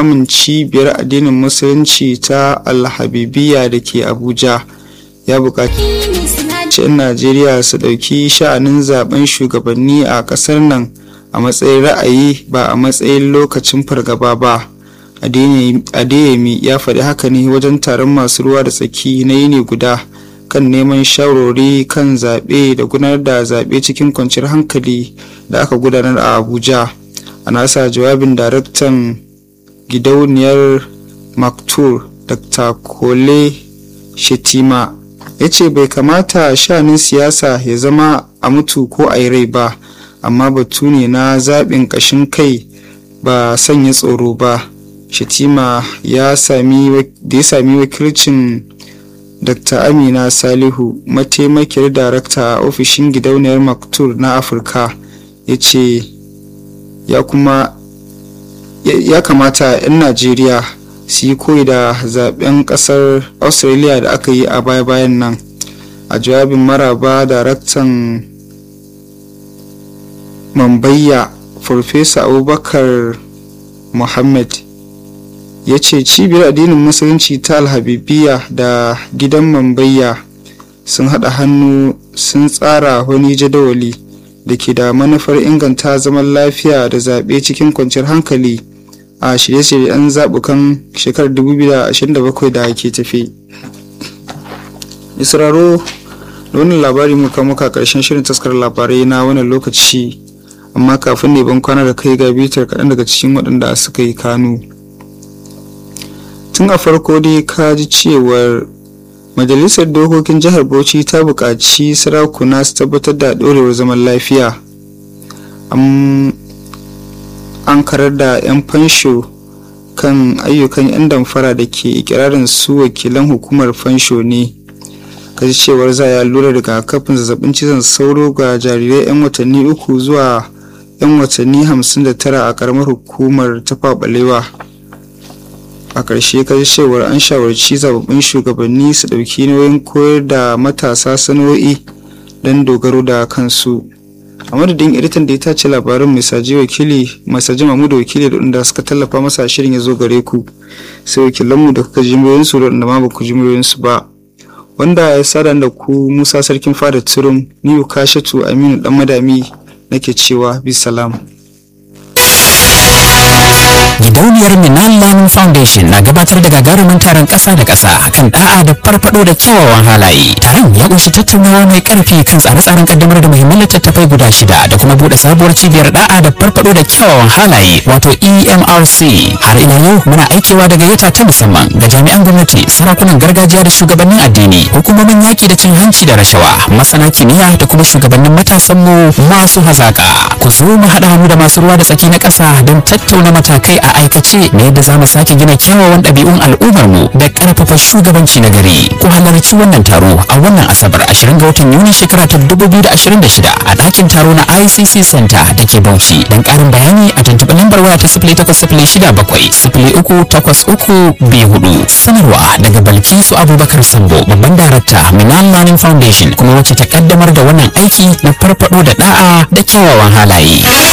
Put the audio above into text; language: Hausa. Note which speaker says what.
Speaker 1: limamin cibiyar addinin musulunci ta alhabibiya da ke abuja ya buƙaci 'yan najeriya su ɗauki sha'anin zaben shugabanni a ƙasar nan a matsayin ra'ayi ba a matsayin lokacin fargaba ba adeyemi ya faɗi haka ne wajen taron masu ruwa da tsaki na yini guda kan neman shawarwari kan zaɓe da gudanar da zaɓe cikin kwanciyar hankali da aka gudanar a abuja a nasa jawabin daraktan gidauniyar maktur dr kole shetima ya ce bai kamata shanin siyasa ya zama a mutu ko a rai ba amma batu ne na zaɓin ƙashin kai ba sanya tsoro ba shetima ya sami da ya sami wakilcin dr amina salihu mataimakiyar darakta a ofishin gidauniyar maktur na afirka ya ce ya kuma ya kamata 'yan najeriya su yi koyi da zaben kasar australia da aka yi a baya-bayan nan a jawabin maraba daraktan mambayya farfesa abubakar muhammad ya ce cibiyar addinin musulunci ta alhabibiya da gidan mambayya sun haɗa hannu sun tsara wani jadawali da ke da manufar inganta zaman lafiya da zaɓe cikin kwanciyar hankali a shirye-shiryen zaɓukan shekarar 2027 da ke tafe. israro da wannan labari muka muka ƙarshen shirin taskar labarai na wannan lokaci amma kafin ne ban kwana da kai ga bitar kaɗan daga cikin waɗanda suka yi kanu tun a farko dai ka ji cewar majalisar dokokin jihar bauchi ta buƙaci sarakuna su tabbatar da ɗorewar zaman lafiya an karar da 'yan fansho kan ayyukan 'yan damfara da ke ikirarin su wakilan hukumar fansho ne kaji cewar za a lura rigakafin zazzabin cizon sauro ga jarirai 'yan watanni uku zuwa 'yan watanni 59 a karamar hukumar tafa balewa a ƙarshe kaji cewar an shawarci zababbin shugabanni su ɗauki nauyin koyar da matasa sana'o'i don dogaro da kansu a madadin editan da ya tace labarin misaji wakili masaji mamudu wakili da inda suka tallafa masa shirin ya zo gare ku sai wakilanmu da kuka ji muryoyinsu da inda ma ba ku ji muryoyinsu ba wanda ya sada da ku musa sarkin fada turum ni kashatu aminu dan madami nake cewa bisalam
Speaker 2: Gidauniyar Minan Learning Foundation na gabatar da gagarumin taron ƙasa da ƙasa kan da'a da farfado da kyawawan halaye. Taron ya ƙunshi tattaunawa mai ƙarfi kan tsare-tsaren kaddamar da muhimman littattafai guda shida da kuma buɗe sabuwar cibiyar da'a da farfado da kyawawan halaye wato EMRC. Har ila yau muna aikewa da gayyata ta musamman ga jami'an gwamnati, sarakunan gargajiya da shugabannin addini, hukumomin yaƙi da cin hanci da rashawa, masana kimiyya da kuma shugabannin matasanmu masu hazaƙa. Ku zo mu haɗa hannu da masu ruwa da tsaki na ƙasa don tattauna matakai a aikace na yadda za mu sake gina kyawawan ɗabi'un al'ummarmu da ƙarfafa shugabanci na gari ku halarci wannan taro a wannan asabar 20 ga watan yuni shekara ta 2026 a ɗakin taro na icc center da ke bauchi don ƙarin bayani a tuntuɓi lambar waya ta 0806 sanarwa daga balkisu abubakar sambo babban darakta minan learning foundation kuma wacce ta kaddamar da wannan aiki na farfado da da'a da kyawawan halaye